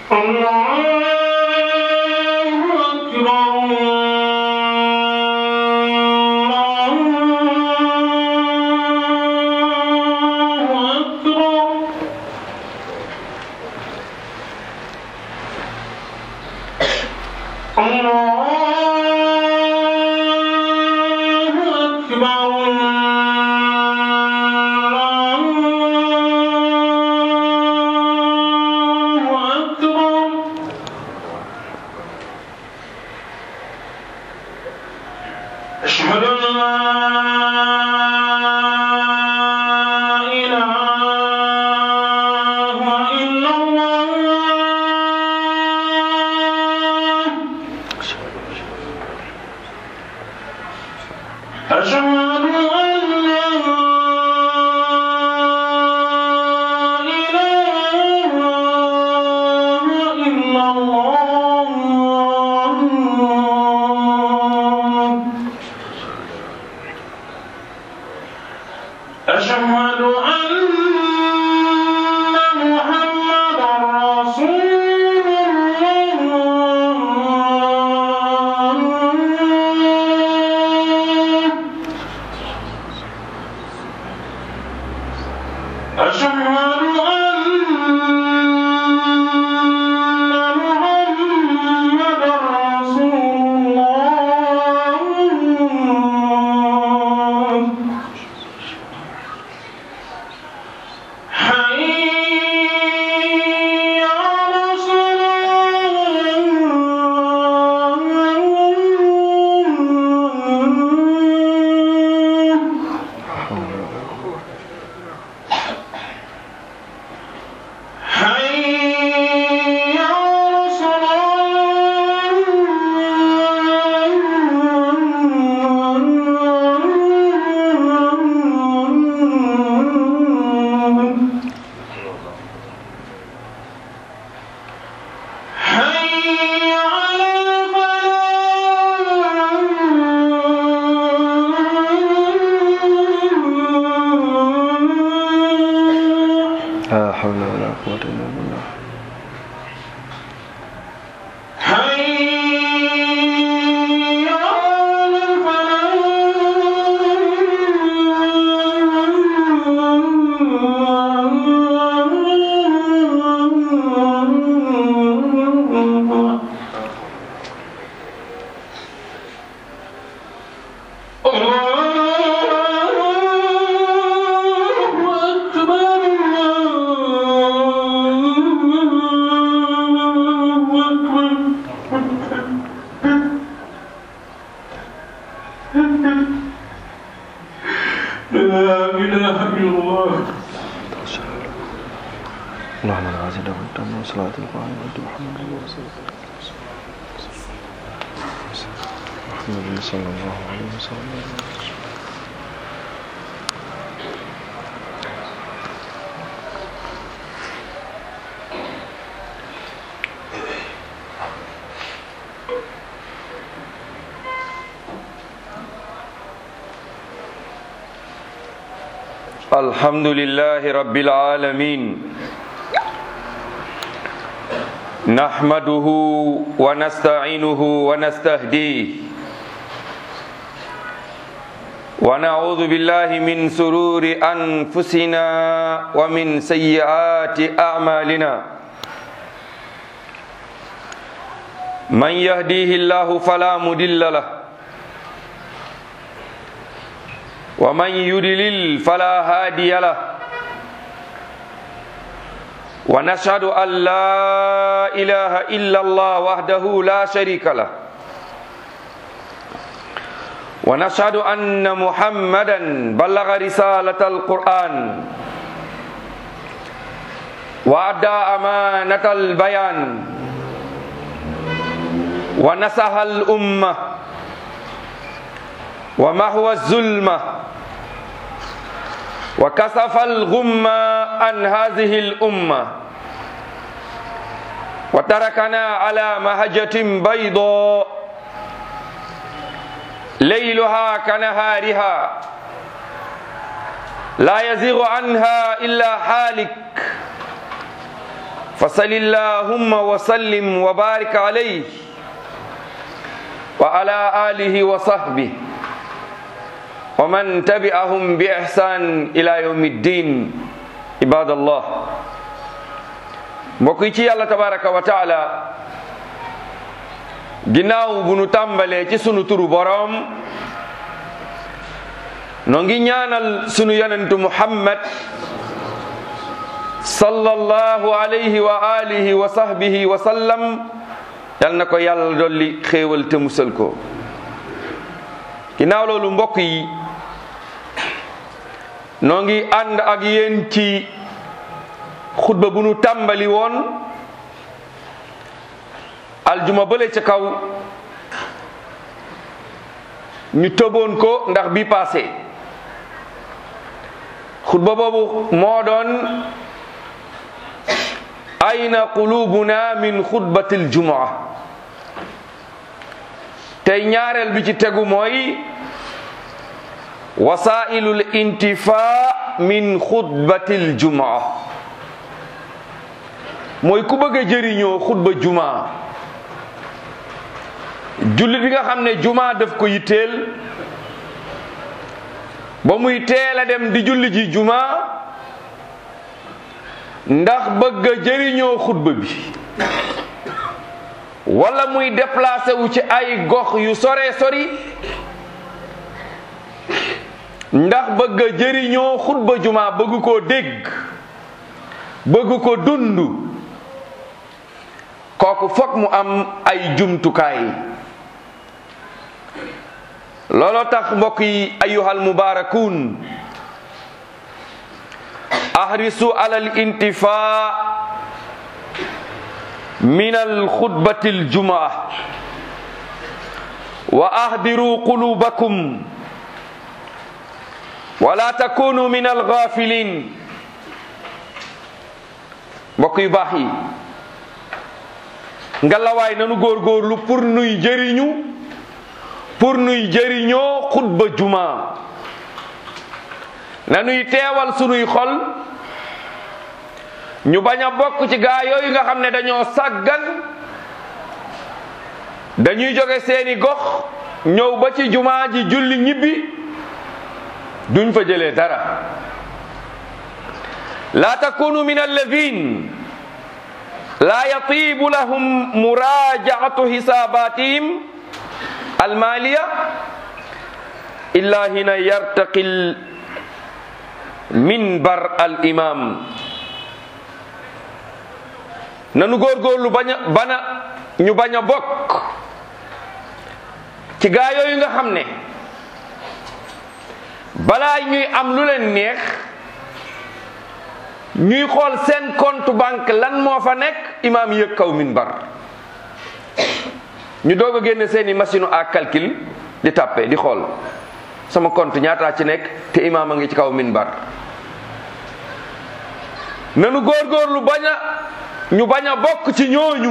أشهد أن لا إله إلا الله أشهد أن لا إله إلا الله أشهد أن محمدا رسول الله أشهد أن محمدا رسول الله حي على الصلاة حي على الصلاة حي على الفلاح لا حول ولا قوة إلا بالله حي على الفلاح الله أكبر الله أكبر لا إله إلا الله اللهم لا عزيز له التام وصلاة القائمة محمد رسول الله محمد صلى الله عليه وسلم الحمد لله رب العالمين نحمده ونستعينه ونستهديه ونعوذ بالله من سرور أنفسنا ومن سيئات أعمالنا من يهديه الله فلا مضل له ومن يضلل فلا هادي له ونشهد أن لا إله إلا الله وحده لا شريك له ونشهد أن محمدا بلغ رسالة القرآن وأدى أمانة البيان ونصح الأمة ومحو الظلمة وكسف الغمة عن هذه الأمة وتركنا على مهجة بيضاء ليلها كنهارها لا يزيغ عنها إلا حالك فصل اللهم وسلم وبارك عليه وعلى آله وصحبه ومن تبعهم بإحسان إلى يوم الدين عباد الله mbokk yi ci yàlla tabaraka wa taala ginnaaw bu nu tàmbalee ci sunu turu boroom noo ngi ñaanal sunu yonentu muhammad sallallahu alayhi wa alihi wa sahbihi wa sallam yal na ko yàlla dolli xéewal te musal ko ginnaaw loolu mbokk yi noo ngi ànd ak yéen ci xutba bu nu tàmbali woon aljuma bële ca kaw ñu tëboon ko ndax bi passé xutba boobu moo doon ayna qulubuna min xutbatil jumaa tey ñaareel bi ci tegu mooy wasailul intifa min xutbatil jumaa mooy ku bëgg a jëriñoo xutba jumaa jullit bi nga xam ne jumaa daf ko yitteel ba muy teel a dem di julli ji jumaa ndax bëgg a jëriñoo xutba bi wala muy déplacé wu ci ay gox yu sore sori ndax bëgg a jëriñoo xutba jumaa bëgg koo dégg bëgg ko dund kooku fokk mu am ay jumtukaay looloo tax mbokk yi ayuhal mubarakun ahrisu alal intifa min al xutbati al jumaa wa ahdiru qulubakum wala takunu min al ghafilin mbokk yu baax yi ngalawaay nanu góorgóorlu pour nuy jëriñu pour nuy jëriñoo xutba juma nanuy teewal sunuy xol ñu bañ a bokk ci gaa yooyu nga xam ne dañoo sàggan dañuy jóge seeni gox ñëw ba ci jumaa ji julli ñibbi duñ fa jëlee dara la takunu min alladhin la yatibu lahum murajaatu hisabatihim almaliya illa hina yartaqi minbar al imam nanu góorgóorlu bañ a bana ñu bañ a bokk ci gaa yooyu nga xam ne balaa ñuy am lu leen neex ñuy xool seen compte banque lan moo fa nekk imaam yëg kaw minbar ñu doog a génne seeni machine à calcul di tàppe di xool sama compte ñaataa ci nekk te imaam a ngi ci kaw minbar nanu góorgóorlu bañ a ñu bañ a bokk ci ñooñu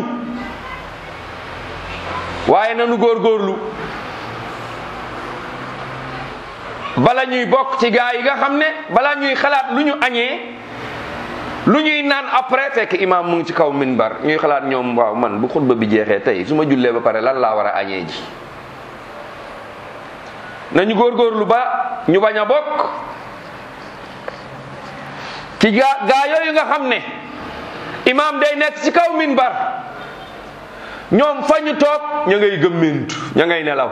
waaye nanu góorgóorlu bala ñuy bokk ci gaa yi nga xam ne bala ñuy xalaat lu ñu añee lu ñuy naan après fekk imaam mu ngi ci kaw minbar ñuy xalaat ñoom waaw man bu xutba bi jeexee tey su ma jullee ba pare lan laa war a añee ji nañu góorgóorlu ba ñu bañ a bokk ci gaa gaa yooyu nga xam ne imaam day nekk ci kaw minbar ñoom fa ñu toog ña ngay gëmmintu ña ngay nelaw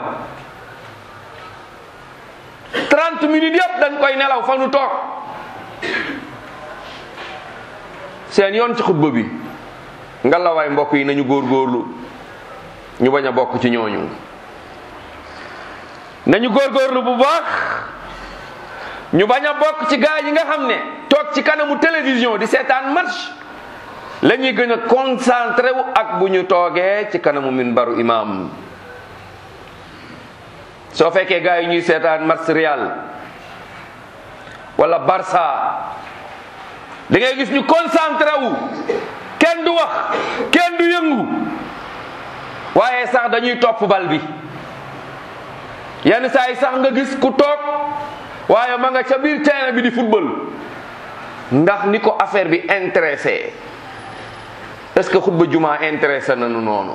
30 minutes yëpp dañ koy nelaw fa nu toog seen yoon ci xutba bi ngalawaay mbokk yi nañu góorgóorlu ñu bañ a bokk ci ñooñu nañu góorgóorlu bu baax ñu bañ a bokk ci gaa yi nga xam ne toog ci kanamu télévision di seetaan match la ñuy gën a concentré wu ak bu ñu toogee ci kanamu minbaru imam soo fekkee gaa yi ñuy seetaan match Real wala Barça da ngay gis ñu concentré wu kenn du wax kenn du yëngu waaye sax dañuy topp bal bi yenn saa yi sax nga gis ku toog waaye ma nga ca biir terrain bi di football ndax ni ko affaire bi intéressé est-ce que xutba juma intéressé nañu noonu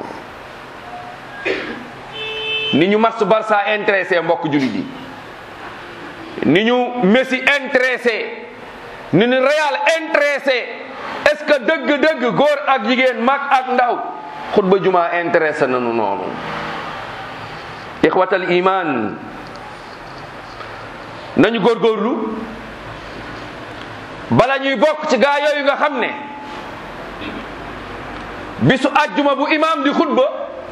ni ñu match Barça intéressé mbokk jullit yi ni ñu Messi intéressé ni ñu Real intéressé est-ce que dëgg-dëgg góor ak jigéen mag ak ndaw xutba juma intéressé nañu noonu ixwatal iman nañu góorgóorlu bala ñuy bokk ci gaa yooyu nga xam ne bisu ajjuma bu imam di xutba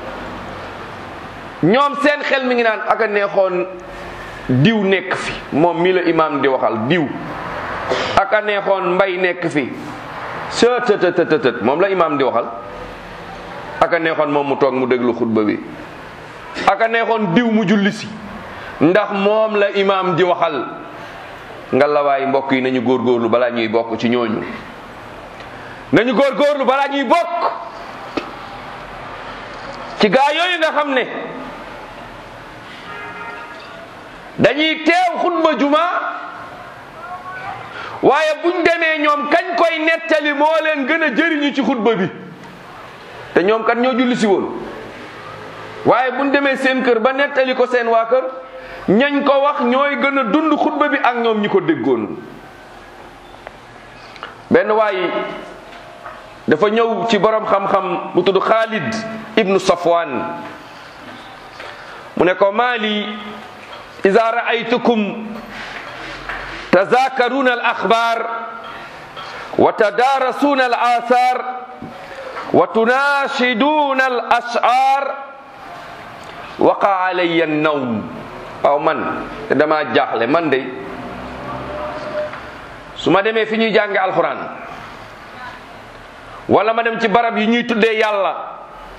ñoom seen xel mi ngi naan aka neexoon diw nekk fi moom mi la imam di waxal diw aka neexoon mbay nekk fi sëtëtëtëtët moom la imam di waxal aka neexoon moom mu toog mu déglu xutba bi aka neexoon diw mu julli si ndax moom la imam di waxal nga lawaay mbokk yi nañu góorgóorlu balaa ñuy bokk ci ñooñu nañu góorgóorlu balaa ñuy bokk ci gaa yooyu nga xam ne dañuy teew xutba juma waaye buñ demee ñoom kañ koy nettali moo leen gën a jëriñu ci xutba bi te ñoom kat ñoo julli si woon waaye buñ demee seen kër ba nettali ko seen waa kër ñañ ko wax ñooy gën a dund xutba bi ak ñoom ñi ko déggoon benn waay dafa ñëw ci borom xam-xam bu tudd Khalid ibnu Safwan mu ne ko maali iza ra'aytukum tazakaruna al akhbar wa tadarasuna al athar wa tunashiduna al ash'ar waqa alayya an-nawm waaw man te dama jaaxle man de su ma demee fi ñuy jànge alxuraan wala ma dem ci barab yi ñuy tuddee yàlla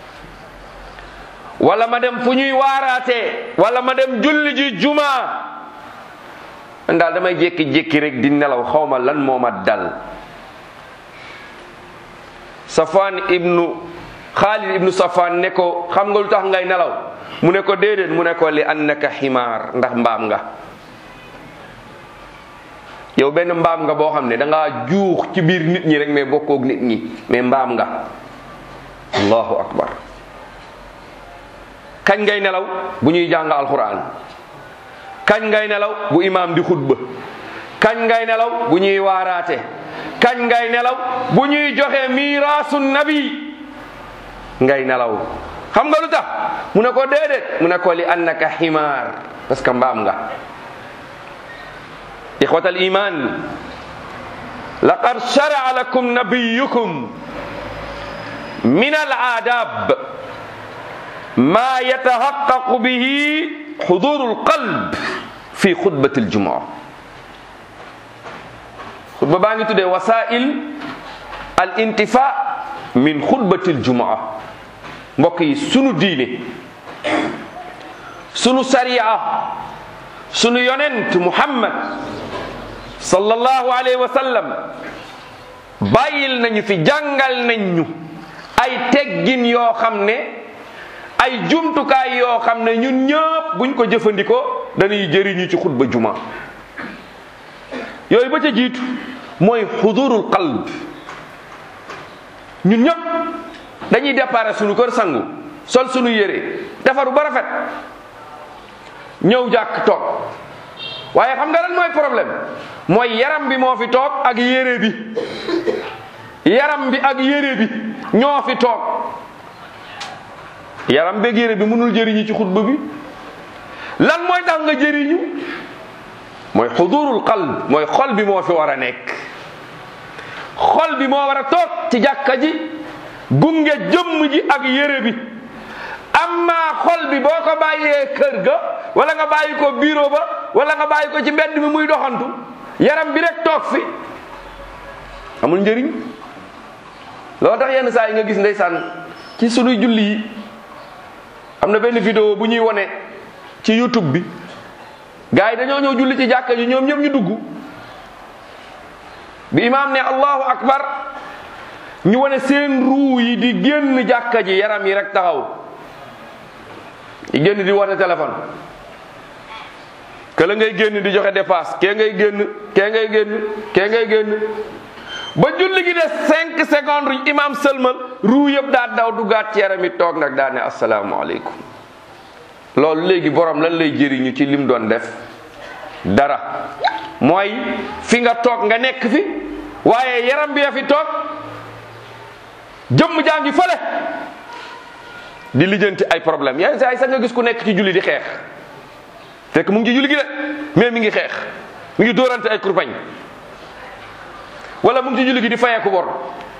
wala ma dem fu ñuy waaraatee wala ma dem julli ji juma man daal damay jékki-jékki rek di nelaw xawma lan moo ma dal Safwan ibnu Khalid ibnu Safwan ne ko xam nga lu tax ngay nelaw mu ne ko déedéet mu ne ko li annaka ximaar ndax mbaam nga yow benn mbaam nga boo xam ne da ngaa juux ci biir nit ñi rek mais bokkoog nit ñi mais mbaam nga allahu akbar kañ ngay nelaw bu ñuy jàng alquran kañ ngay nelaw bu imaam di xutba kañ ngay nelaw bu ñuy waaraate kañ ngay nelaw bu ñuy joxe miiraasu nabi ngay nelaw xam nga lu tax mu ne ko déedéet mu ne ko li annaka ximaar parce que mbaam nga ixwat al iman laqad sharaa lakum nabiyukum min al aadab ma yatahaqqaqu bihi xuduru al qalb fi xutbati al jumaa xutba baa ngi tuddee wasail al intifa min xutbati al jumaa mbokk yi sunu diine sunu sariya sunu yonent muhammad sallallahu alayhi wa sallam bàyyil nañu fi jàngal nañ ñu ay teggin yoo xam ne ay jumtukaay yoo xam ne ñun ñëpp buñ ko jëfandikoo dañuy jëriñu ci xutba juma yooyu ba ca jiitu mooy xudurul qalb ñun ñëpp dañuy déparé sunu kër sangu sol sunu yére defaru ba rafet ñëw jàkk toog waaye xam nga lan mooy problème mooy yaram bi moo fi toog ak yére bi yaram bi ak yére bi ñoo fi toog yaram beeg yére bi mënul jëriñu ci xutba bi lan mooy tax nga jëriñu mooy xudurul qalb mooy xol bi moo fi war a nekk xol bi moo war a toog ci jàkka ji gunge jëmm ji ak yére bi amma xol bi boo ko bàyyee kër ga wala nga bàyyi ko bureau ba wala nga bàyyi ko ci mbedd mi muy doxantu yaram bi rek toog fi amul njëriñ loo tax yenn saa yi nga gis ndeysaan ci sunuy julli yi am na benn vidéo bu ñuy wone ci youtube bi gars yi dañoo ñëw julli ci jàkka ji ñoom ñëpp ñu dugg bi imaam ne allahu akbar ñu wone seen ruu yi di génn jàkka ji yaram yi rek taxaw di génn di woote téléphone que la ngay génn di joxe dépasse kee ngay génn kee ngay génn kee ngay génn ba julli gi des cinq secondes imam sëlmal ruu yëpp daa daw duggaat ci yaram mi toog nag daa ne asalaamaaleykum loolu léegi borom lan lay jëriñu ci lim doon def dara mooy fi nga toog nga nekk fi waaye yaram bi ya fi toog jëmm jaa ngi fële di lijjanti ay problème yenn saa yi sax nga gis ku nekk ci julli di xeex fekk mu ngi ci julli gi de mais mi ngi xeex mi ngi dóorante ay kurpañ wala mu ngi ci julli gi di fayeeku bor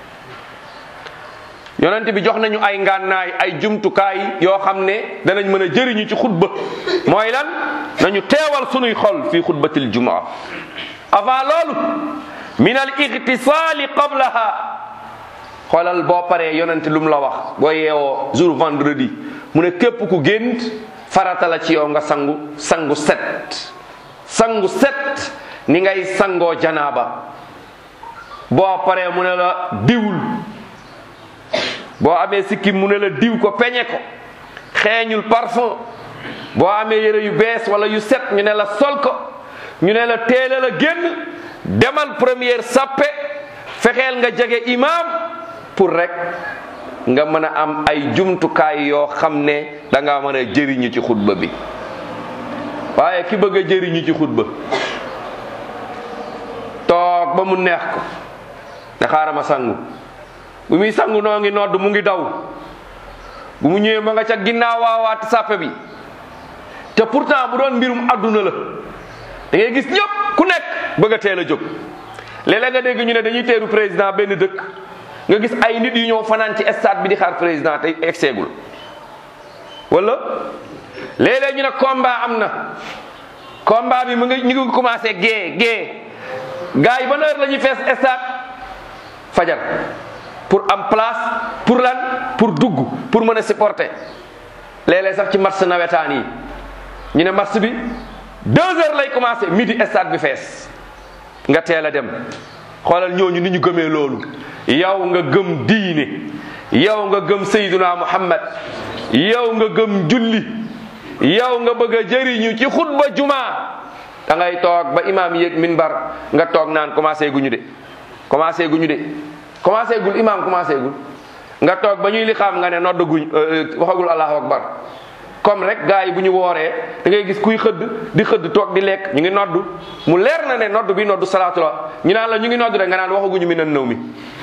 yonent bi jox nañu ay ngànnaay ay jumtukaay yoo xam ne danañ mën a jëriñu ci xutba mooy lan nañu teewal sunuy xol fi xutbatil jumaa avant loolu min al igtisaali qablaha xoolal boo paree yonent lu mu la wax boo yeewoo jour vendredi mu ne képp ku gént farata la ci yow nga sangu sangu set sangu set ni ngay sangoo janaaba boo paree mu ne la diwul boo amee sikkim mu ne la diw ko peñe ko xeeñul parfum boo amee yére yu bees wala yu set ñu ne la sol ko ñu ne la teela la génn demal première sappe fexeel nga jege imam pour rek nga mën a am ay jumtukaay yoo xam ne da nga mën a jëriñu ci xutba bi waaye ki bëgg a jëriñu ci xutba toog ba mu neex ko ne xaaral ma sangu bu muy sangu noo ngi nodd mu ngi daw bu mu ñëwee ma nga ca ginnaaw waawaat sàppe bi te pourtant bu doon mbirum adduna la da ngay gis ñëpp ku nekk bëgg a teel a jóg léeg-léeg nga dégg ñu ne dañuy teeru président benn dëkk nga gis ay nit yu ñëw fanaan ci stade bi di xaar président te egseegul wala léeg-léeg ñu ne combat am na combat bi mu ngi ñu ngi commencé gée gée gars yi ban heure la ñuy fees stade fajar pour am place pour lan pour dugg pour mën a supporter léeg-léeg sax ci match nawetaan yi ñu ne match bi deux heures lay commencé midi stade bi fees nga teel a dem xoolal ñooñu ni ñu gëmee loolu yow nga gëm diine yow nga gëm sayduna muhammad yow nga gëm julli yow nga bëgg a jëriñu ci xutba jumaa da ngay toog ba imaam yéeg minbar nga toog naan commencé guñu de commencé guñu de commencé gul imaam commencé gul nga toog ba ñuy li xam nga ne nodd guñ waxagul allahu akbar comme rek gars yi bu ñu wooree da ngay gis kuy xëdd di xëdd toog di lekk ñu ngi noddu mu leer na ne nodd bi noddu salaatu la ñu naan la ñu ngi nodd rek nga naan waxaguñu mi nan nëw mi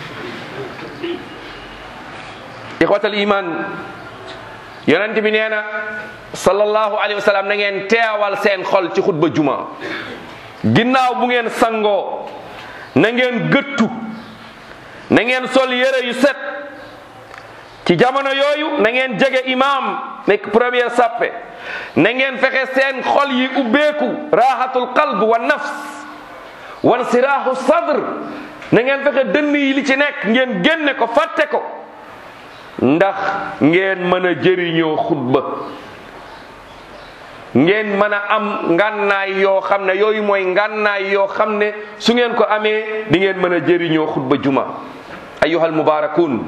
ixwatal iman yonent bi nee na sallallahu alayhi wa sallam na ngeen teewal seen xol ci xutba juma ginnaaw bu ngeen sangoo na ngeen gëttu na ngeen sol yére yu set ci jamono yooyu na ngeen jege imam nekk première sappe na ngeen fexe seen xol yi ubbeeku raaxatul qalb wa nafs wan siraahu sadr na ngeen fexe dënn yi li ci nekk ngeen génne ko fàtte ko ndax ngeen mën a jëriñoo xutba ngeen mën a am ngànnaay yoo xam ne yooyu mooy ngànnaay yoo xam ne su ngeen ko amee di ngeen mën a jëriñoo xutba juma ayyuhal mubarakun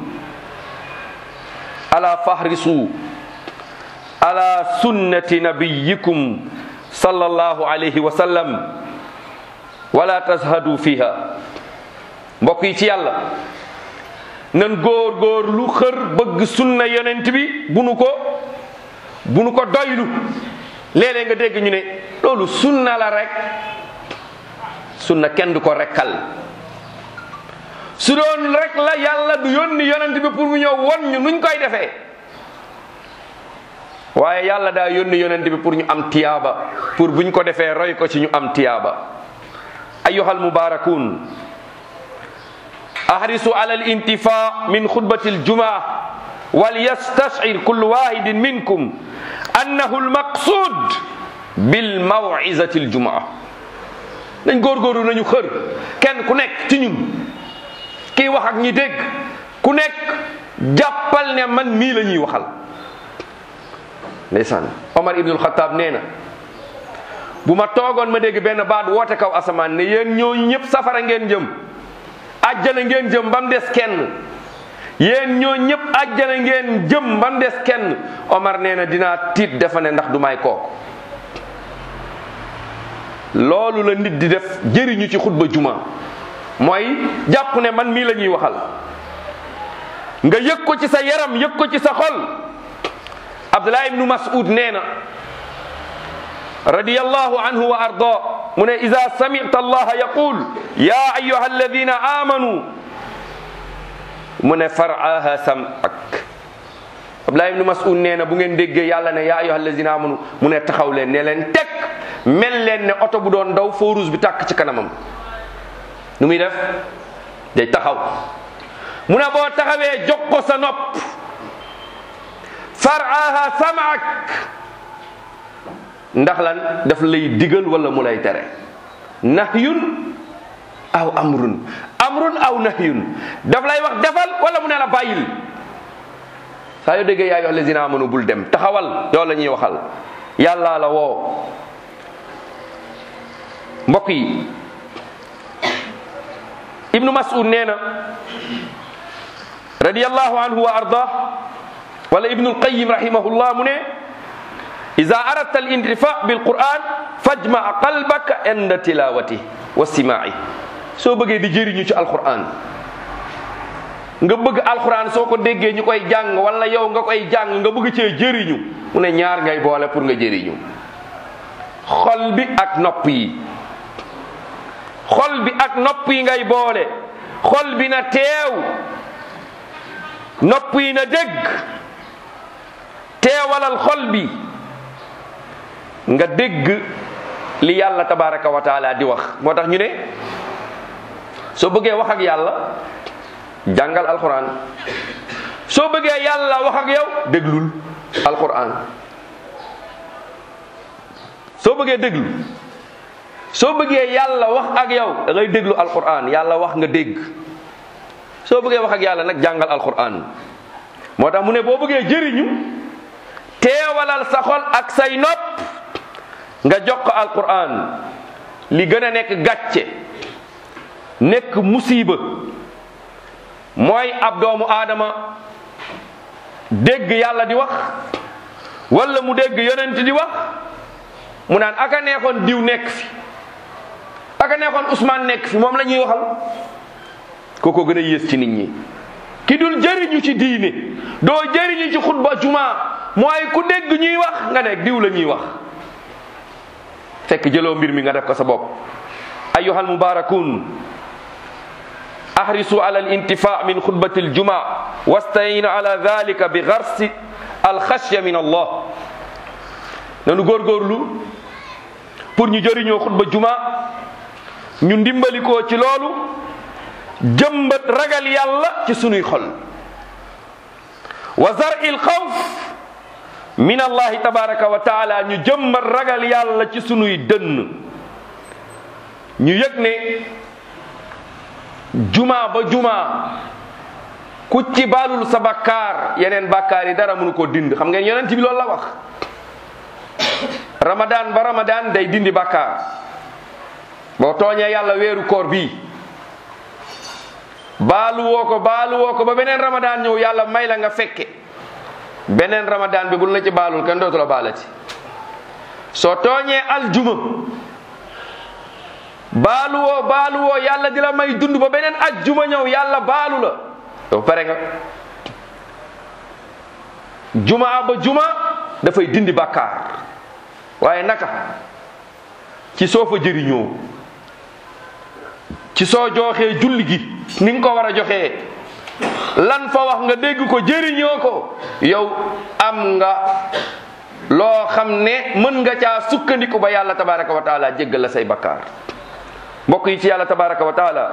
ala fahrisu ala sunnati nabiyikum sallallahu alayhi wa sallam wala tazhadu fiha mbokk yi ci yàlla nan góor góor lu xër bëgg sunna yonent bi bu nu ko bu nu ko doylu léeg-léeg nga dégg ñu ne loolu sunna la rek sunna kenn du ko rekkal su doon rek la yàlla du yónni yonent bi pour mu ñëw won ñu nuñ koy defee waaye yàlla daa yónni yonent bi pour ñu am tiyaaba pour buñ ko defee roy ko ci ñu am tiyaaba ayyuhal mubarakun ahrisu ala al intifa min xutbati aljumaa wal yastashir kullu wahidin minkum annahu almaqsud bil mawizati aljumaa dañ góorgóorlu nañu xër kenn ku nekk ci ñun kii wax ak ñi dégg ku nekk jàppal ne man mii la ñuy waxal ndeysaan Omar ibnul Xataab nee na bu ma toogoon ma dégg benn baat woote kaw asamaan ne yéen ñooñu ñëpp safara ngeen jëm ajjana ngeen jëm ba mu des kenn yéen ñoo ñëpp ajjana ngeen jëm ba mu des kenn Omar nee na dinaa tiit defa ne ndax du may kooku loolu la nit di def jëriñu ci xutba juma mooy jàpp ne man mii la ñuy waxal nga yëg ko ci sa yaram yëg ko ci sa xol abdullah ibnu mas'ud nee na radiyallahu anhu wa arda mu ne ida samita allaha yaqul ya ayuha alladina amanu mu ne faraaha samak abdullah ibnu mas'ud nee na bu ngeen déggee yàlla ne ya ayuha alladina amanu mu ne taxaw leen ne leen teg mel leen ne oto bu doon daw feu rouge bi tàkk ci kanamam nu muy def day taxaw mu ne boo taxawee jox ko sa nopp faraaha samak ndax lan daf lay digal wala mu lay tere nahyun aw amrun amrun aw nahyun daf lay wax defal wala mu ne la bàyyil saa yoo déggee yaa yoo lazina amanu bul dem taxawal yow la ñuy waxal yàlla la woo mbokk yi ibnu mas'ud nee na radiyallahu anhu wa arda wala ibnu alqayim rahimahullah mu ne ida aradta alintifa bilquran fajmaa qalbaka inda tilawati wa simaai soo bëggee di jëriñu ci alquran nga bëgg alquran soo ko déggee ñu koy jàng wala yow nga koy jàng nga bëgg cee jëriñu mu ne ñaar ngay boole pour nga jëriñu xol bi ak nopp yi xol bi ak nopp yi ngay boole xol bi na teew nopp yi na dégg teewalal xol bi nga dégg li yàlla tabaraka wa taala di wax moo tax ñu ne soo bëggee wax ak yàlla jàngal alquran soo bëggee yàlla wax ak yow déglul alquran soo bëggee déglu soo bëggee yàlla wax ak yow da ngay déglu alquran yàlla wax nga dégg soo bëggee wax ak yàlla nag jàngal alquran moo tax mu ne boo bëggee jëriñu teewalal sa xol ak say nopp nga jox ko alquran li gën a nekk gàcce nekk musiba mooy ab doomu aadama dégg yàlla di wax wala mu dégg yonent di wax mu naan aka neexoon diw nekk fi aka neexoon Ousmane nekk fi moom la ñuy waxal kooko gën a yées ci nit ñi ki dul jëriñu ci diine doo jëriñu ci xutba juma mooy ku dégg ñuy wax nga ne diw la ñuy wax fekk jëloo mbir mi nga def ko sa bopp ayyuhal mubarakun ahrisu ala alintifa min xutbati aljuma wastayinu ala dhalika bi garsi alxashya min allah nanu góorgóorlu pour ñu jëriñoo xutba juma ñu ndimbalikoo ci loolu jëmbat ragal yàlla ci sunuy xol wa zar'i alxawf min allahi tabaraka wa taala ñu jëmbat ragal yàlla ci sunuy dënn ñu yëg ne juma ba juma ku ci baalul sa bakkaar yeneen bakkaar yi dara mënu ko dind xam ngeen yonent bi loolu la wax ramadan ba ramadan day dindi bakkaar boo tooñee yàlla weeru koor bii baalu woo ko baalu woo ko ba beneen ramadan ñëw yàlla may la nga fekke beneen ramadan bi bul la ci baalul kenn dootu la baalati soo tooñee aljuma baalu woo baalu woo yàlla di la may dund ba beneen ajjuma ñëw yàlla baalu la yow pare nga juma ba juma dafay dindi bàkkaar waaye naka ci soo fa jëriñoo ci soo joxee julli gi ni nga ko war a joxee lan fa wax nga dégg ko jëriñoo ko yow am nga loo xam ne mën nga caa sukkandiku ba yàlla tabaraka wa taala jéggal la say bakkaar mbokk yi ci yàlla tabaraka wa taala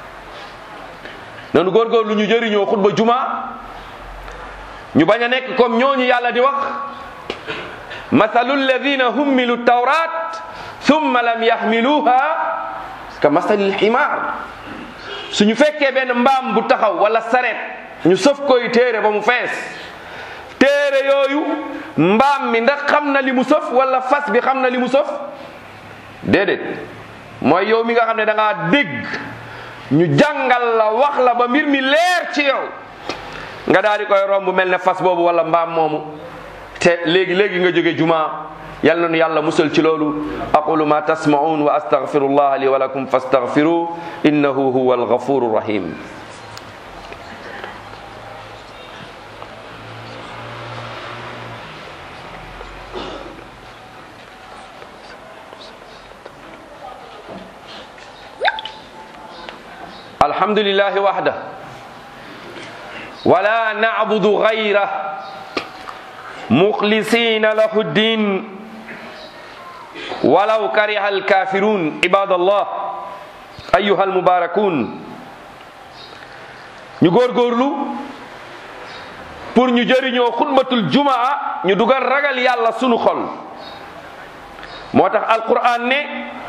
nanu góorgóorlu ñu jëriñoo xutba juma ñu bañ a nekk comme ñooñu yàlla di wax mathalu alladina hummilu tawrat thumma lam yaxmiluha ka mathali lximaar suñu fekkee benn mbaam bu taxaw wala saret ñu sëf koy téere ba mu fees téere yooyu mbaam mi ndax xam na li mu sëf wala fas bi xam na li mu sëf déedéet mooy yow mi nga xam ne da ngaa dégg ñu jàngal la wax la ba mbir mi leer ci yow nga daal di koy romb mel ne fas boobu wala mbaam moomu te léegi léegi nga jóge juma yal na nu yàlla musal ci loolu aqulu ma tasmaun wa astaghfirullah li wa lakum fastaghfiru innahu huwa alghafuru rahim الحمد لله وحده ولا نعبد غيره مخلصين له الدين ولو كره الكافرون عباد الله أيها المباركون ñu góorgóorlu pour ñu jëriñoo xutbatul jumaa ñu dugal ragal yàlla sunu xol moo tax alquran ne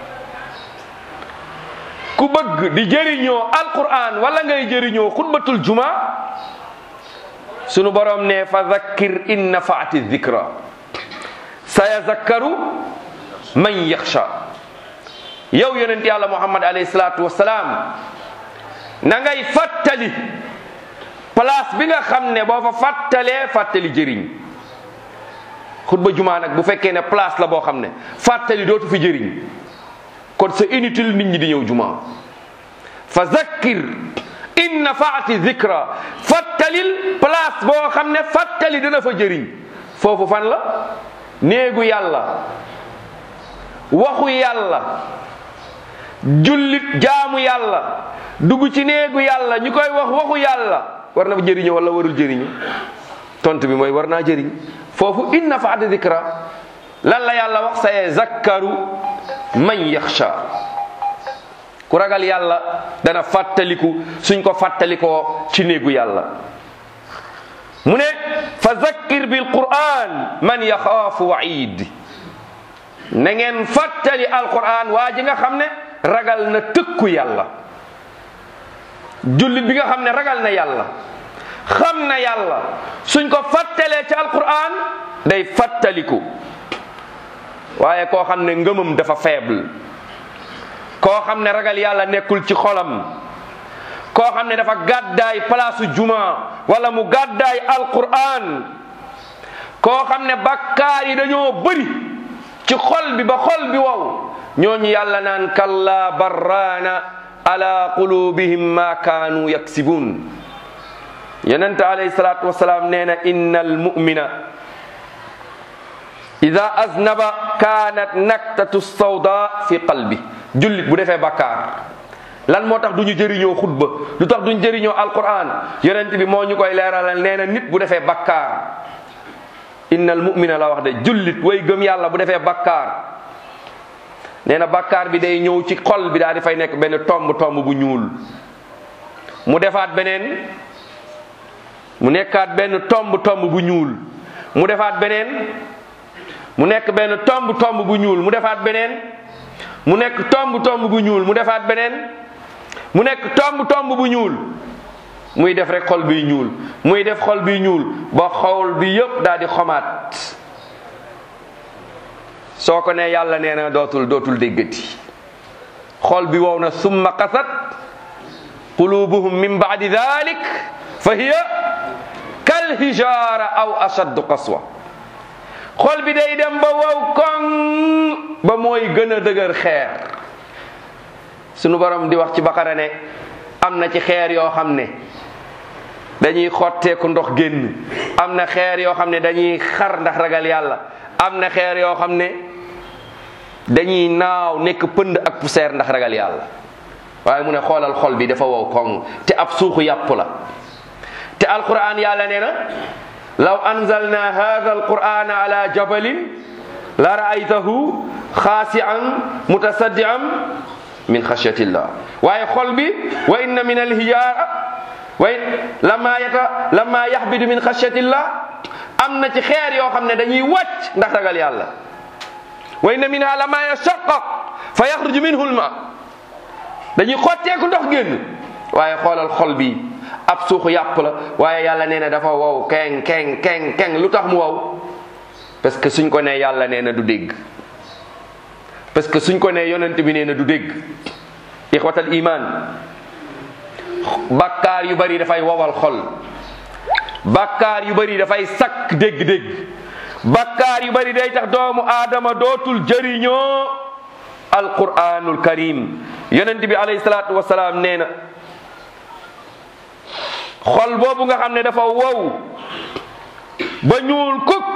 ku bëgg di jëriñoo alquran wala ngay jëriñoo xutbatul juma sunu borom ne fa zakkir in nafaati dhikra sayazakkaru man yaxsha yow yonent yàlla muhammad alayhi salaatu wasalaam na ngay fàttali place bi nga xam ne boo fa fàttalee fàttali jëriñ xutba juma nag bu fekkee ne place la boo xam ne fàttali dootu fi jëriñ kon c'est inutile nit ñi di ñëw juma fa zakkir in nafaati zikra fàttalil place boo xam ne fàttali dina fa jëriñ foofu fan la néegu yàlla waxu yàlla jullit jaamu yàlla dugg ci néegu yàlla ñu koy wax waxu yàlla war na fa jëriñu wala warul jëriñu tontu bi mooy war naa jëriñ foofu in nafaati zikra lan la yàlla wax saye zakkaru man yaxsha ku ragal yàlla dana fàttaliku suñ ko fàttalikoo ci néegu yàlla mu ne fa zakkir bil quran man yaxaafu waid na ngeen fàttali alquran waa ji nga xam ne ragal na tëkku yàlla jullit bi nga xam ne ragal na yàlla xam na yàlla suñ ko fàttalee ci alquran day fàttaliku waaye koo xam ne ngëmam dafa faible koo xam ne ragal yàlla nekkul ci xolam koo xam ne dafa gàddaay palaasu juma wala mu gàddaay alquran koo xam ne bakkaar yi dañoo bëri ci xol bi ba xol bi wow ñooñu yàlla naan kalla barraana ala qulubihim ma kaanu yaksibun yonent alayhi salaatu wasalaam nee na inna almumina ida aznaba kaanat naktatu sawda fi qalbi jullit bu defee bakkaar lan moo tax du ñu jëriñoo xutba lu tax duñ jëriñoo alquran yonent bi moo ñu koy leeralal nee na nit bu defee bakkaar innal mu'mina la wax de jullit way gëm yàlla bu defee bakkaar nee na bakkaar bi day ñëw ci xol bi daal di fay nekk benn tomb tomb bu ñuul mu defaat beneen mu nekkaat benn tomb tomb bu ñuul mu defaat beneen mu nekk benn tomb tomb bu ñuul mu defaat beneen mu nekk tomb tomb bu ñuul mu defaat beneen mu nekk tomb tomb bu ñuul muy def rek xol biy ñuul muy def xol biy ñuul ba xol bi yëpp daal di xomaat soo ko ne yàlla nee na dootul dootul déggati xol bi wow na summa qasat qulubuhum min baadi dalik fa hiya kal hijara aw ashaddu qaswa xol bi day dem ba wow koŋ ba mooy gën a dëgër xeer sunu borom di wax ci baqara ne am na ci xeer yoo xam ne dañuy xotteeku ndox génn am na xeer yoo xam ne dañuy xar ndax ragal yàlla am na xeer yoo xam ne dañuy naaw nekk pënd ak poussière ndax ragal yàlla waaye mu ne xoolal xol bi dafa wow koŋ te ab suuxu yàpp la te alquran yàlla nee na law anzalna hadha alquran ala jabalin la raaytahu xaasian mutasaddian min xashyatillah waaye xol bi wa inna min alhijara way lama yata lama yaxbidu min xashyatillah am na ci xeer yoo xam ne dañuy wàcc ndax ragal yàlla wa inna minha lama yashaqqaq fa yaxruju minhu lma dañuy xotteeku ndox génn waaye xoolal xol bi ab suuxu yàpp la waaye yàlla nee na dafa wow keng keng keng keng lu tax mu wow parce que suñ ko nee yàlla nee na du dégg parce que suñ ko nee yonent bi nee na du dégg ixwatal iman bakkaar yu bari dafay wowal xol bakkaar yu bari dafay sakk dégg-dégg bakkaar yu bari day tax doomu aadama dootul jëriñoo alquranul karim yonent bi alayhi salaatu wasalaam nee na xol boobu nga xam ne dafa wow ba ñuul kukk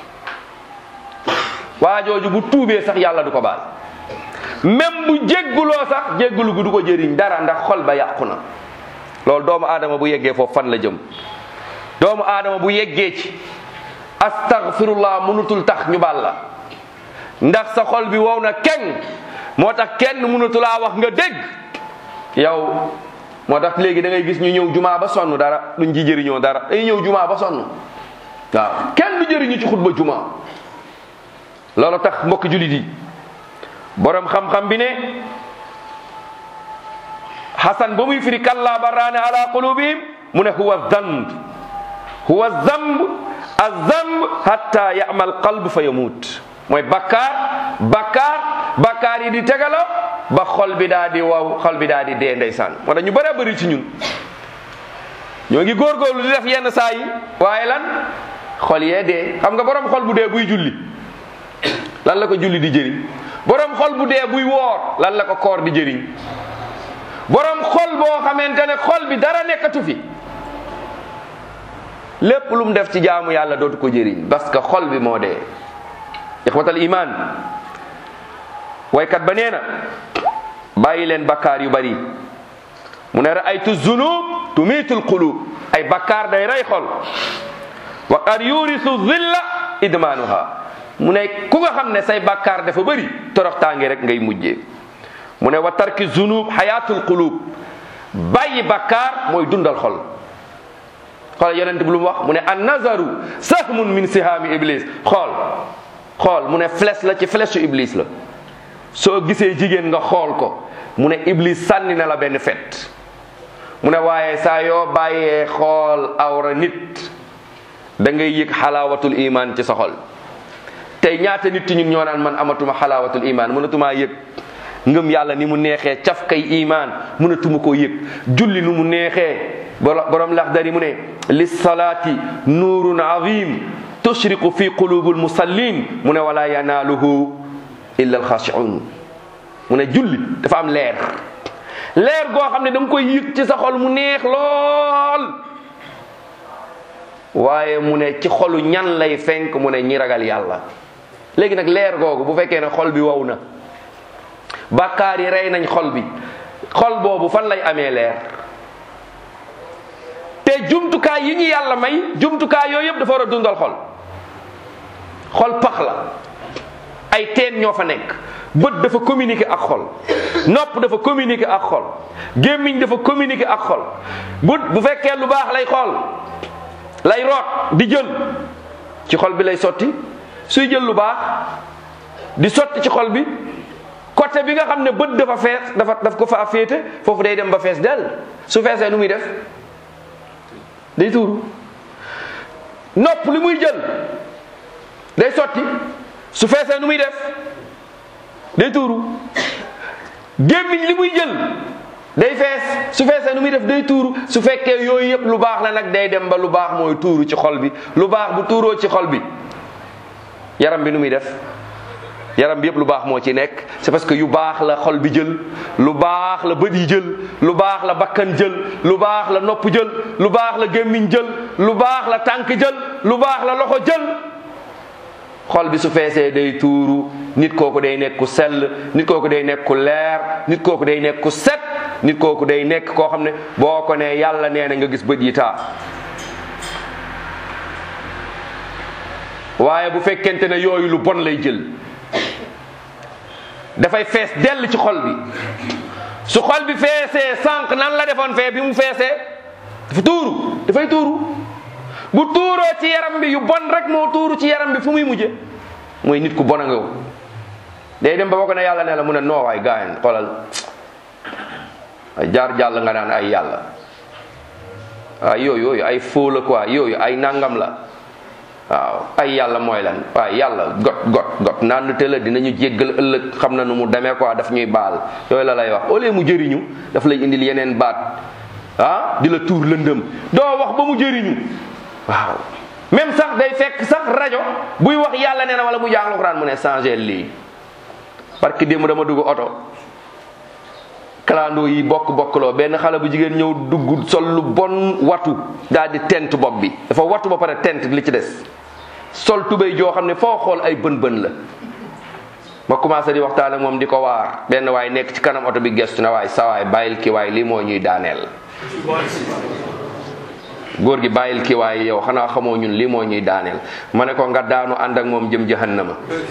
waa jooju bu tuubee sax yàlla du ko baal même bu jégguloo sax jéggulu gu du ko jëriñ dara ndax xol ba yàqu na loolu doomu aadama bu yeggee foofu fan la jëm doomu aadama bu yeggee ci astaghfirullah mënutul tax ñu baal la ndax sa xol bi wow na keng moo tax kenn mënatulaa wax nga dégg yow moo tax léegi da ngay gis ñu ñëw jumaa ba sonn dara duñ ci jëriñoo dara day ñëw jumaa ba sonn waaw kenn du jëriñu ci xutba jumaa loolu tax mbokk julit yi borom xam-xam bi ne xasan ba muy firi kalla barraane ala qulubihim mu ne huwa zamb huwa zamb azamb hatta yamal qalb fa yamut mooy bakkaar bakkaar bakkaar yi di tegaloo ba xol bi daa di waw xol bi daa di dee ndeysaan moo tax ñu bëri bëri ci ñun ñoo ngi góorgóorlu di def yenn saa yi waaye lan xol yee dee xam nga borom xol bu dee buy julli lan la ko julli di jëriñ borom xol bu dee buy woor lan la ko koor di jëriñ borom xol boo xamante ne xol bi dara nekkatu fi lépp lu mu def ci jaamu yàlla dootu ko jëriñ parce que xol bi moo dee ixwatal iman waykat ba nee na bàyyi leen bakkaar yu bari mu ne raaytu zunub tumiitul qulub ay bakkaar day rey xol wa qad yurisu zilla idmaanuha mu ne ku nga xam ne say bakkaar dafa bëri toroxtaange rek ngay mujjee mu ne wa tarki zunub xayaatul qulub bàyyi bakkaar mooy dundal xol xool yonent bi lu mu wax mu ne an nazaru sahmun min sihaami iblis xool xool mu ne flèche la ci flèche su iblis la soo gisee jigéen nga xool ko mu ne iblis sànni na la benn fet mu ne waaye saa yoo bàyyee xool awra nit da ngay yëg xalaawatul iman ci sa xol tey ñaata nit ñun ñoo naan man amatuma xalaawatul iman mënatumaa yëg ngëm yàlla ni mu neexee caf kay iman mënatuma koo yëg julli nu mu neexee borom laxdari mu ne lissalaati nuurun azim tushriqu fi qulubi almusallin mu ne wala yanaaluhu illa alxaashiun mu ne julli dafa am leer leer goo xam ne da nga koy yëg ci sa xol mu neex lool waaye mu ne ci xolu ñan lay fenk mu ne ñi ragal yàlla léegi nag leer googu bu fekkee ne xol bi wow na bàkkaar yi rey nañ xol bi xol boobu fan lay amee leer te jumtukaay yi ñu yàlla may jumtukaay yooyu yëpp dafa war a dundal xol xol pax la ay teen ñoo fa nekk bët dafa communiquer ak xol nopp dafa communiquer ak xol gémmiñ dafa communiquer ak xol bu bu fekkee lu baax lay xool lay root di jël ci xol bi lay sotti suy jël lu baax di sotti ci xol bi côté bi nga xam ne bët dafa fees dafa daf ko fa féete foofu day dem ba fees dell su feesee nu muy def day tuuru nopp li muy jël day sotti su feesee nu muy def day tuuru gémmiñ li muy jël day fees su feesee nu muy def day tuuru su fekkee yooyu yëpp lu baax la nag day dem ba lu baax mooy tuuru ci xol bi lu baax bu tuuroo ci xol bi yaram bi nu muy def yaram bi yëpp lu baax moo ci nekk c'est parce que yu baax la xol bi jël lu baax la bët yi jël lu baax la bakkan jël lu baax la nopp jël lu baax la gémmiñ jël lu baax la tànk jël lu baax la loxo jël xol bi su feesee day tuuru nit kooku day nekk ku sell nit kooku day nekk ku leer nit kooku day nekk ku set nit kooku day nekk koo xam ne boo ko nee yàlla nee na nga gis bët yi taa waaye bu fekkente ne yooyu lu bon lay jël dafay fees dell ci xol bi su xol bi feesee sànq nan la defoon fee bi mu feesee dafa tuuru dafay tuuru bu tuuroo ci yaram bi yu bon rek moo tuuru ci yaram bi fu muy mujje mooy nit ku bon a nga day dem ba boo ko ne yàlla ne la mu ne noo waay gaayan xoolal ay jaar jàll nga naan ay yàlla waaw yooyu yooyu ay faux la quoi yooyu ay nangam la waaw ay yàlla mooy lan waaw yàlla got got got naan te la dinañu jéggal ëllëg xam na nu mu demee quoi daf ñuy baal yooyu la lay wax au lieu mu jëriñu daf lay indil yeneen baat ah di la tuur lëndëm doo wax ba mu jëriñu waaw même sax day fekk sax rajo buy wax yàlla nee na wala bu jàng alxuraan mu ne changé lii parce que démb dama dugg oto kalandoo yi bokk bokkloo benn xale bu jigéen ñëw dugg sol lu bon watu daal di tent bopp bi dafa watu ba pare tent li ci des sol tubéy joo xam ne foo xool ay bën bën la ma commencé di waxtaan ak moom di ko waar benn waay nekk ci kanam oto bi gestu na waay sawaay bàyyil ki waay lii moo ñuy daaneel góor gi bàyyil ki waay yow xanaa xamoo ñun lii moo ñuy daaneel ma ne ko nga daanu ànd ak moom jëm jahannama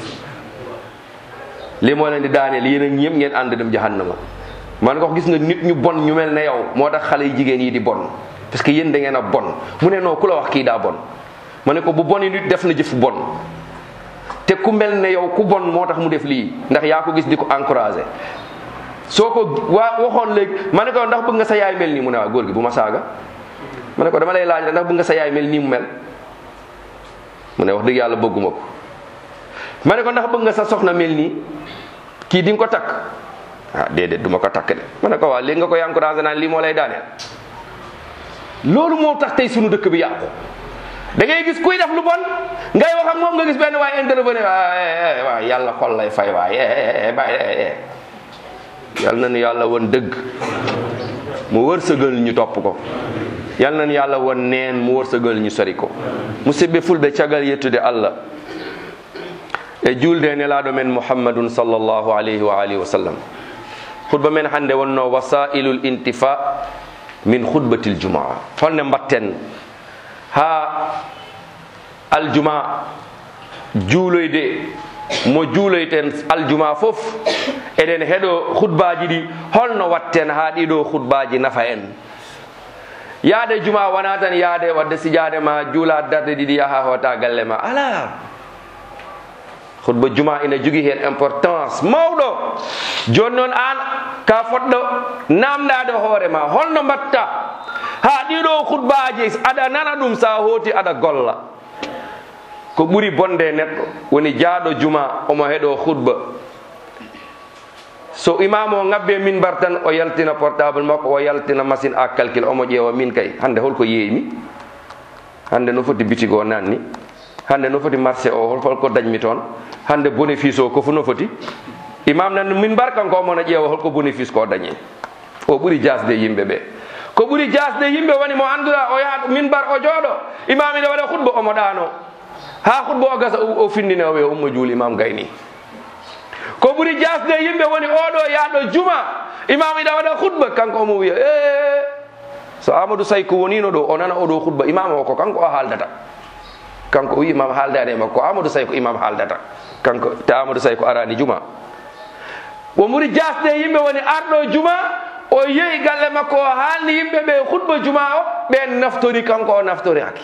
lii moo leen di daaneel yéen ak ñëpp ngeen ànd dem jahannama man ko gis nga nit ñu bon ñu mel ne yow moo tax xale yi jigéen yi di bon parce que yéen da ngeen a bon mu ne noo ku la wax kii daa bon ma ne ko bu boni nit def na jëf bon te ku mel ne yow ku bon moo tax mu def lii ndax yaa ko gis di ko encouragé soo ko waa waxoon léegi ma ne ko ndax bëgg nga sa yaay mel nii mu ne waa góor gi bu ma saaga ma ne ko dama lay laaj la ndax bëgg nga sa yaay mel nii mu mel mu ne wax dëgg yàlla bëgguma ko ma ne ko ndax bëgg nga sa soxna mel nii kii di nga ko takk ah déedéet du ma ko takk de ma ne ko waa léegi nga koy encouragé naan lii moo lay daaneel loolu moo tax tey sunu dëkk bi yàqu da ngay gis kuy def lu bon ngay wax ak moom nga gis benn waay intervenir waay waay yàlla xol lay fay waay bàyyi yal na nu yàlla won dëgg mu wërsëgal ñu topp ko yal na nu yàlla won neen mu wërsëgal ñu sori ko musidɓe fulɓe caggal yettude allah e julde nelaɗo men muhammadun sallllahu alayhi wa alihi wa sallam khutba men hannde wonno wasailul intifa min khutbatil jumaa holne mbatten ha aljuma juuloyde mo juuloyten aljuma fof eɗen heɗo khutbaji ɗi holno watten ha ɗiɗo khutbaji nafa en yaade juma wona tan yaade wadde sijade ma juula darde ɗiɗi yaha hota galle ma ala khutba juma ina jogui hen importance mawɗo joni noon an ka fotɗo namdade hoore ma holno mbatta ha ɗiɗo khutbaji aɗa nana ɗum sa hooti aɗa golla ko ɓuri bonde neɗɗo woni jaaɗo juma omo heɗo khutba so imam o ngabbe minbar tan o yaltina portable makko o yaltina machine à calcul omo ƴeewa min kay hande holko yeeymi hande no foti bitige o nanni hande no foti marché o holko dañmi toon hande bénéfice o kofu no foti imam nan minbar kanko omona ƴeewa holko bénéfice ko dañi o ɓuri jasde yimɓe ɓe ko ɓuri jasde yimɓe woni mo anduɗa o yaha minbar o jooɗo imam ine waɗa khutba omo ɗano ha khutba o gasa o findine o wiya ummo juuli imam gayni ko ɓuri jasde yimɓe woni oɗo yaaɗo juma imam ida waɗa khutba kanko omo wiya e so amadou sayko wonino ɗo o nana oɗo khutba imam o ko kanko o haaldata kanko o wi imam haaldani e makko amadou sayko imam haaldata kanko te amadou sayko arani juma o ɓuri jasde yimɓe woni arɗo juma o yehi galle makko o haalni yimɓe ɓe khutba juma o ɓen naftori kanko o naftoraki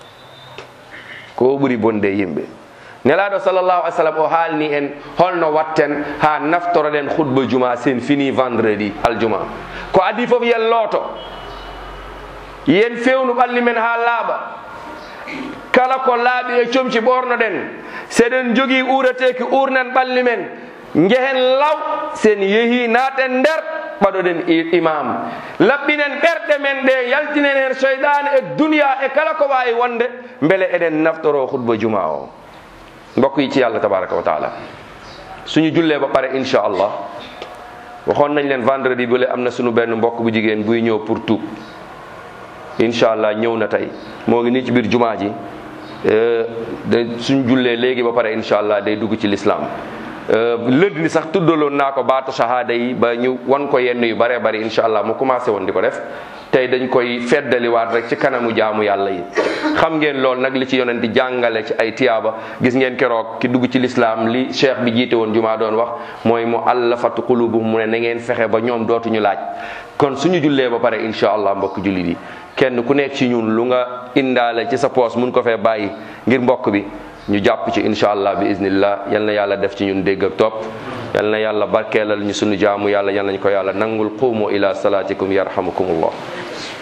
ko ɓuri bonde yimɓe nelaɗo sallllahu alih sallam o haalni en holno watten ha naftoroɗen khutba juma sen fini vendredi aljuma ko adi foof yen looto yen fewnu ɓalli men ha laaɓa kala ko laaɓi e comci ɓornoɗen seɗen jogui ureteki urnen ɓalli men jehen law sen yeehi naaten nder ɓaɗoɗen imam laɓɓinen ɓerɗe men ɗe yaltinen hen cheyɗane e duniya e kala ko wawi wonde beele eɗen naftoro khutba juma o mbokk yi ci yàlla tabaraka wa taala suñu jullee ba pare incha allah waxoon nañ leen vendredi bu le am na suñu benn mbokk bu jigéen buy ñëw pour tuub incha allah ñëw na tey moo ngi nii ci biir jumaa ji de suñu jullee léegi ba pare incha allah day dugg ci l'islam lënd ni sax tuddaloon naa ko baatu shahada yi ba ñu wan ko yenn yu bare bari incha allah mu commencé woon di ko def tey dañ koy feddaliwaat rek ci kanamu jaamu yàlla yi xam ngeen loolu nag li ci yonent di jàngale ci ay tiyaaba gis ngeen keroog ki dugg ci lislaam li cheikh bi jiite woon jumaa doon wax mooy mu allafatu qulubuhum mu ne na ngeen fexe ba ñoom dootuñu laaj kon suñu jullee ba pare incha allah mbokk jullit yi kenn ku nekk ci ñun lu nga indaale ci sa poos mun ko fee bàyyi ngir mbokk bi ñu jàpp ci incha allah bi iznillah yal na yàlla def ci ñun dégg ak topp yal na yàlla barkeelal ñu sunu jaamu yàlla yal nañ ko yàlla nangul qumu ila salatikum yarhamukumullah